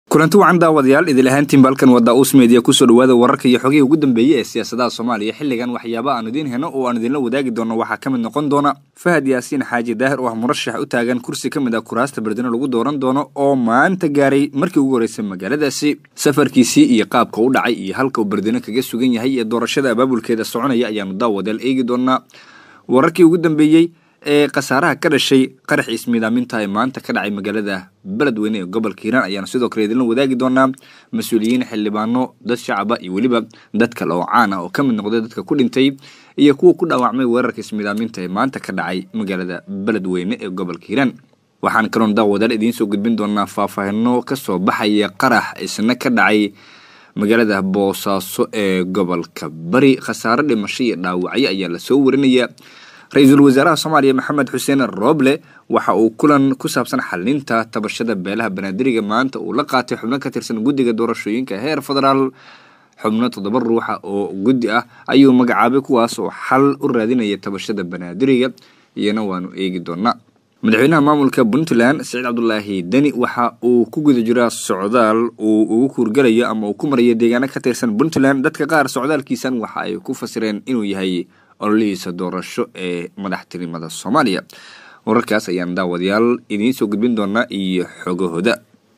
kulanti wacan daawadayaal idil ahaantiin balkan wada uus meediya kusoo dhawaada wararka iyo xogihii ugu dambeeyey ee siyaasadaha soomaaliya xilligan waxyaaba aan idiin heno oo aan idinla wadaagi doono waxaa ka mid noqon doona fahad yaasiin xaaji daahir oo ah murashax u taagan kursi ka mid ah kuraasta berdino lagu dooran doono oo maanta gaaray markii ugu horreysay magaaladaasi safarkiisii iyo qaabka u dhacay iyo halka uu berdino kaga sugan yahay iyo doorashada abaabulkeeda soconaya ayaanu daawadayaal eegi doonaa wararkii ugu dambeeyey ee khasaaraha ka dhashay qaraxii ismiidaaminta ee maanta ka dhacay magaalada beledweyne ee gobolka hiiraan ayaanu sidoo kale idinla wadaagi doonaa mas-uuliyiin xildhibaano dad shacaba iyo weliba dad kale oo caan ah oo ka mid noqday dadka ku dhintay iyo kuwa ku dhaawacmay weerarka ismiidaaminta ee maanta ka dhacay magaalada beledweyne ee gobolka hiiraan waxaan kaloon daawadaal idiin soo gudbin doonaa faahfaahino kasoo baxaya qarax isna ka dhacay magaalada boosaaso ee gobolka bari khasaaro dhimasho iyo dhaawacyo ayaa lasoo warinaya ra-iisul wasaaraha soomaaliya maxamed xuseen rooble waxa uu kulan ku saabsan xalinta tabashada beelaha banaadiriga maanta uu la qaatay xubno ka tirsan guddiga doorashooyinka heer federaal xubno toddoba ruuxa oo guddi ah ayuu magacaabay kuwaas oo xal u raadinaya tabashada banaadiriga iyana waanu eegi doonaa madaxweynaha maamulka puntland saciid cabdulaahi deni waxa uu ku guda jiraa socdaal uu ugu kuurgalayo ama uu ku marayo deegaano ka tirsan puntland dadka qaar socdaalkiisan waxa ay ku fasireen inuu yahay ololihiisa doorasho ee madaxtinimada soomaaliya wararkaas ayaan daawadayaal idiin soo gudbin doonaa iyo xogahooda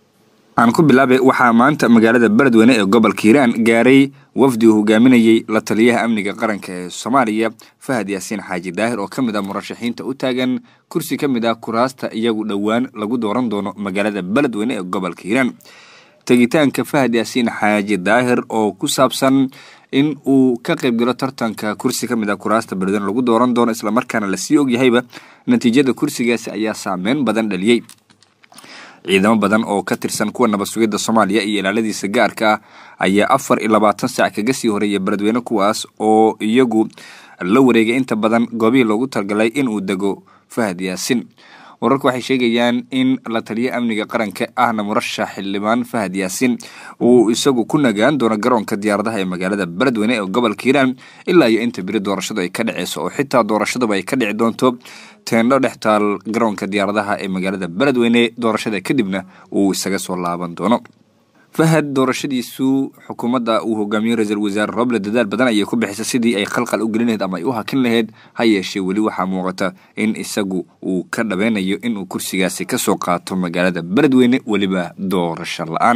aan ku bilaabay waxaa maanta magaalada beledweyne ee gobolka hiiraan gaaray wafdi uu hogaaminayey la taliyaha amniga qaranka ee soomaaliya fahad yaasiin xaaji daahir oo ka mid ah murashaxiinta u taagan kursi ka mid ah kuraasta iyagu dhowaan lagu dooran doono magaalada beledweyne ee gobolka hiiraan tegitaanka fahad yaasiin xaaji daahir oo ku saabsan in uu ka qaybgalo tartanka kursi ka mid ah kuraasta beledweyne lagu dooran doono islamarkaana lasii ogyahayba natiijada kursigaasi ayaa saameyn badan dhaliyey ciidamo badan oo ka tirsan kuwa nabad sugidda soomaaliya iyo ilaaladiisa gaarka ah ayaa afar iyo labaatan saac kaga sii horeeya beledweyne kuwaas oo iyagu la wareegay inta badan goobihii loogu talagalay inuu dego fahad yaasin wararku waxay sheegayaan in la taliya amniga qaranka ahna murashax xildhibaan fahad yaasin uu isagu ku nagaan doono garoonka diyaaradaha ee magaalada beledweyne ee gobolka hiiraan ilaa iyo inta beri doorashadu ay ka dhaceyso oo xitaa doorashaduba ay ka dhici doonto teendho dhex taal garoonka diyaaradaha ee magaalada beledweyne doorashada kadibna uu isaga soo laaban doono fahad doorashadiisu xukuumadda uu hogaamiyo ra-iisul wasaare roble dadaal badan ayay ku bixisay sidii ay khalqal u gelin laheyd ama ay u hakin laheyd ha yeeshee weli waxaa muuqata in isagu uu ka dhabeynayo inuu kursigaasi kasoo qaato magaalada beledweyne weliba doorasho la-aan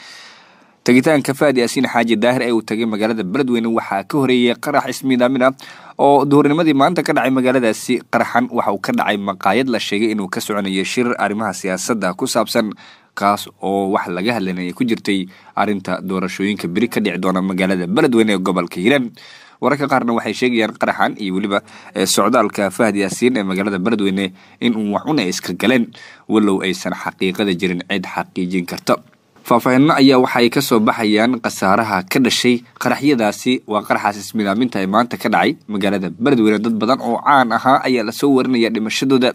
tegitaanka fahad yaasiin xaaji daahir ee uu tagay magaalada beledweyne waxaa ka horeeyay qarax ismiidaamin ah oo duhurnimadii maanta ka dhacay magaaladaasi qaraxan waxa uu ka dhacay maqaayad la sheegay inuu ka soconayo shir arrimaha siyaasadda ku saabsan kaas oo wax laga hadlanaya ku jirtay arrinta doorashooyinka beri ka dhici doona magaalada beledweyne ee gobolka hiiraan wararka qaarna waxay sheegayaan qaraxan iyo weliba socdaalka fahad yaasiin ee magaalada beledweyne inuu waxun ay iska galeen walow aysan xaqiiqada jirin cid xaqiijin karta faahfaahinno ayaa waxaay ka soo baxayaan khasaaraha ka dhashay qaraxyadaasi waa qaraxaas ismidaaminta ee maanta ka dhacay magaalada beledweyne dad badan oo caan ahaa ayaa lasoo warinaya dhimashadooda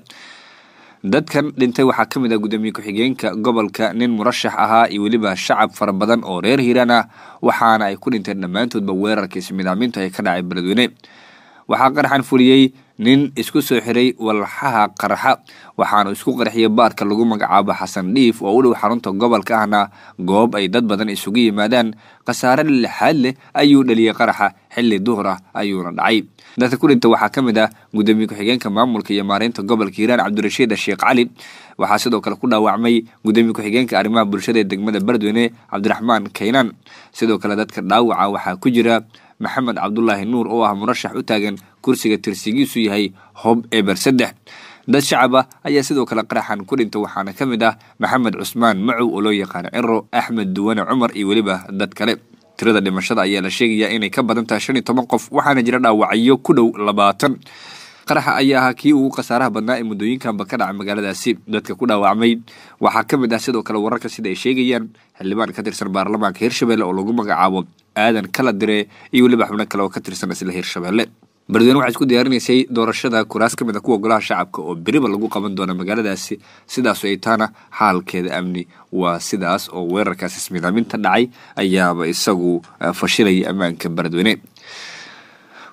dadkan dhintay waxaa ka mid ah gudoomiye ku-xigeenka gobolka nin murashax ahaa iyo weliba shacab fara badan oo reer hiiraan ah waxaana ay ku dhinteen dhammaantoodba weerarka ismidaaminta ee ka dhacay beledweyne waxaa qaraxan fuliyey nin isku soo xiray walxaha qaraxa waxaanu isku qarxiyay baarka lagu magacaabo xasan dhiif oo u dhow xarunta gobolka ahna goob ay dad badan isugu yimaadaan khasaare lixaad leh ayuu dhaliyey qaraxa xilli duhur ah ayuuna dhacay dadka ku dhinta waxaa ka mid ah gudoomiye ku-xigeenka maamulka iyo maareynta gobolka hiiraan cabdirashiid sheekh cali waxaa sidoo kale ku dhaawacmay gudoomiye ku-xigeenka arrimaha bulshada ee degmada beledweyne cabdiraxmaan kaynaan sidoo kale dadka dhaawaca waxaa ku jira maxamed cabdulaahi nuur oo ah murashax u taagan kursiga tirsigiisu yahay hob eber saddex dad shacab ah ayaa sidoo kale qaraxan ku dhinta waxaana ka mid ah maxamed cusmaan macow oo loo yaqaano ciro axmed duwane cumar iyo weliba dad kale tirada dhimashada ayaa la sheegayaa inay ka badan tahay shan iyo toban qof waxaana jira dhaawacyo ku dhow labaatan qaraxa ayaa ahaa kii ugu khasaaraha badnaa ee muddooyinkanba ka dhaca magaaladaasi dadka ku dhaawacmay waxaa ka mid ah sidoo kale wararka sida ay sheegayaan xildhibaan ka tirsan baarlamaanka hirshabelle oo lagu magacaabo aadan kala dire iyo weliba xubno kale oo ka tirsan isla hirshabelle beledweyne waxay isku diyaarinaysay doorashada kuraas ka mid a kuwa golaha shacabka oo beriba lagu qaban doona magaaladaasi sidaasoo ay taana xaalkeeda amni waa sidaas oo weerarkaas ismidaaminta dhacay ayaaba isagu fashilaya ammaanka beledweyne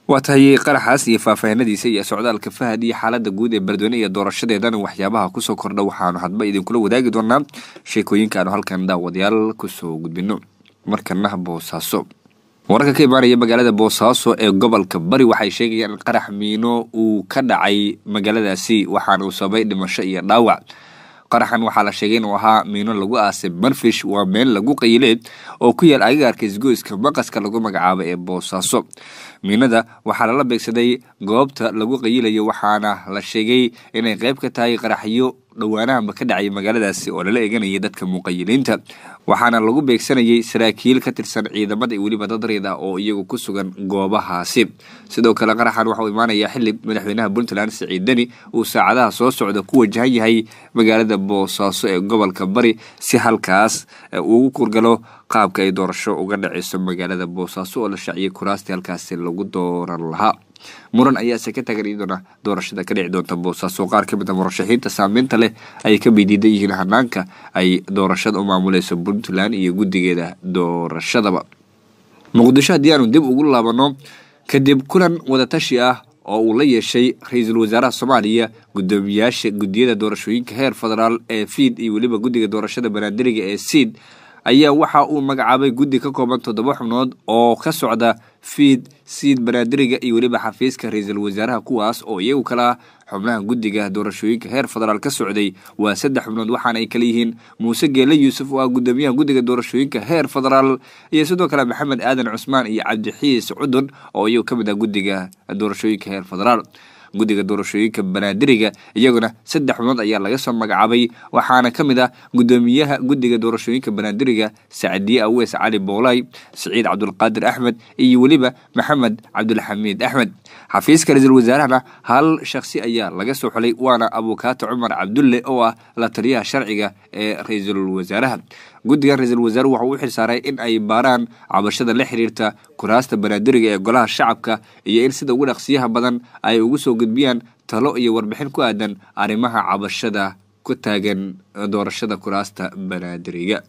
waa tahay qaraxaas iyo faahfaahinadiisa iyo socdaalka fahad iyo xaalada guud ee beledweyne iyo doorashadeedana waxyaabaha kusoo kordha waxaanu hadba idinkula wadaagi doonaa sheekooyinka aanu halkan daawadayaal kusoo gudbino markana boosaaso wararka ka imaanaya magaalada boosaaso ee gobolka bari waxay sheegayaan in qarax miino uu ka dhacay magaaladaasi waxaana uu sababay dhimasho iyo dhaawac qaraxan waxaa la sheegay inuu ahaa miino lagu aasay marfish waa meel lagu qayileed oo ku yaal agagaarka isgoyska maqaska lagu magacaabo ee boosaaso miinada waxaa lala beegsaday goobta lagu qayilayo waxaana la sheegay inay qayb ka tahay qaraxyo dhowaanahanba ka dhacay magaaladaasi oo lala eeganayay dadka muqayiliinta waxaana lagu beegsanayay saraakiil ka tirsan ciidamada iyo weliba dad reed ah oo iyagu ku sugan goobahaasi sidoo kale qaraxan waxa uu imaanayaa xili madaxweynaha puntland siciid deni uu saacadaha soo socda ku wajahan yahay magaalada boosaaso ee gobolka bari si halkaas ugu kurgalo qaabka ay doorasho uga dhaceyso magaalada boosaaso oo la shaaciyay kuraastii halkaasi lagu dooran lahaa muran ayaase ka tagan iyadoona doorashada ka dhici doonta boosaaso qaar ka mid a murashaxiinta saameynta leh ay ka midiidan yihiin hanaanka ay doorashada u maamuleyso puntland iyo guddigeeda doorashadaba muqdisho haddii aanu dib ugu laabano kadib kulan wadatashi ah oo uu la yeeshay ra-iisul wasaaraha soomaaliya guddoomiyaasha guddiyada doorashooyinka heer federaal ee fiid iyo weliba guddiga doorashada banaadiriga ee siid ayaa waxa uu magacaabay guddi ka kooban toddoba xubnood oo ka socda fiid siid banaadiriga iyo weliba xafiiska ra-iisul wasaaraha kuwaas oo iyagu kala ah xubnaha guddiga doorashooyinka heer federaal ka socday waa saddex xubnood waxaana ay kala yihiin muuse geele yuusuf oo ah guddoomiyaha guddiga doorashooyinka heer federaal iyo sidoo kale maxamed aadan cusmaan iyo cabdixiis cudun oo iyagu ka mid ah guddiga doorashooyinka heer federaal guddiga doorashooyinka banaadiriga iyaguna saddex xubnood ayaa laga soo magacaabay waxaana ka mid ah guddoomiyaha guddiga doorashooyinka banaadiriga sacdiye aweys cali boolay siciid cabdulqaadir axmed iyo weliba maxamed cabdulxamiid axmed xafiiska ra-iisul wasaarahana hal shakhsi ayaa laga soo xulay waana abukaato cumar cabdulle oo ah la taliyaha sharciga ee ra-iisul wasaaraha guddigan ra-iisul wasaaruhu waxa uu u xilsaaray in ay baaraan cabashada la xiriirta kuraasta banaadiriga ee golaha shacabka iyo in sida ugu dhaqsiyaha badan ay ugu soo gudbiyaan talo iyo warbixin ku aadan arrimaha cabashada ku taagan doorashada kuraasta banaadiriga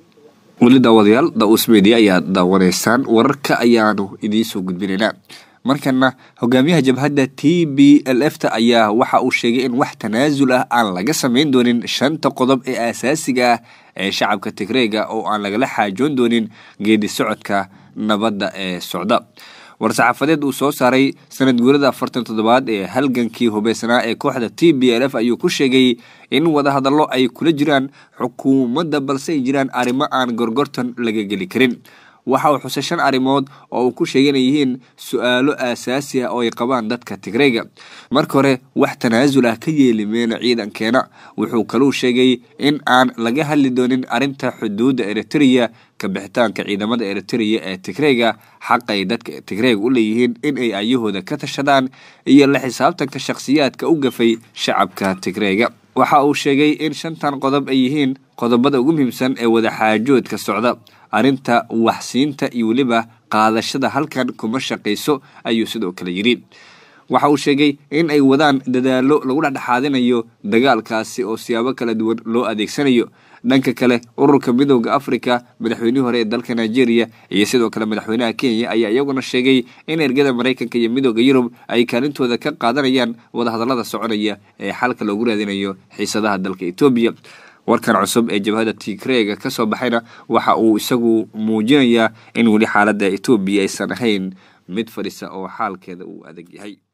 weli daawadayaal da-uus media ayaad daawanaysaan wararka ayaanu idiin soo gudbinaynaa markana hogaamiyaha jabhadda t b l f ta ayaa waxa uu sheegay in wax tanaasul ah aan laga samayn doonin shanta qodob ee asaasiga ah ee shacabka tigreega oo aan lagala xaajoon doonin geedi socodka nabadda ee socda war-saxaafadeed uu soo saaray sanad guurada afartan toddobaad ee halgankii hubeysanaa ee kooxda t b l f ayuu ku sheegay in wadahadallo ay kula jiraan xukuumadda balse ay jiraan arrimo aan gorgortan laga geli karin waxa uu xusay shan arrimood oo uu ku sheegay inay yihiin su-aalo aasaasi ah oo ay qabaan dadka tigreyga marka hore wax tanaasul ah ka yeeli meena ciidankeena wuxuu kaluu sheegay in aan laga hadli doonin arrinta xuduudda eritreya ka bixitaanka ciidamada eritreya ee tigreyga xaqay dadka tigreyga u leeyihiin in ay ayahooda ka tashadaan iyo la xisaabtanka shakhsiyaadka u gafay shacabka tigreyga waxa uu sheegay in shantan qodob ay yihiin qodobada ugu muhiimsan ee wadaxaajoodka socda arrinta waxsiinta iyo weliba qaadashada halkan kuma shaqayso ayuu sidoo kale yidhi waxa uu sheegay in ay wadaan dadaallo lagu dhexdhexaadinayo dagaalkaasi oo siyaabo kala duwan loo adeegsanayo dhanka kale ururka midooda africa madaxweynihii hore ee dalka nigeria iyo sidoo kale madaxweynaha kenya ayaa iyaguna sheegay in ergada maraykanka iyo midooda yurub ay kaalintooda ka qaadanayaan wadahadallada soconaya ee xalka loogu raadinayo xiisadaha dalka etoobiya warkan cusub ee jabhada tigreega ka soo baxayna waxa uu isagu muujinayaa in weli xaaladda etoobiya aysan ahayn mid fadhisa oo xaalkeeda uu adag yahay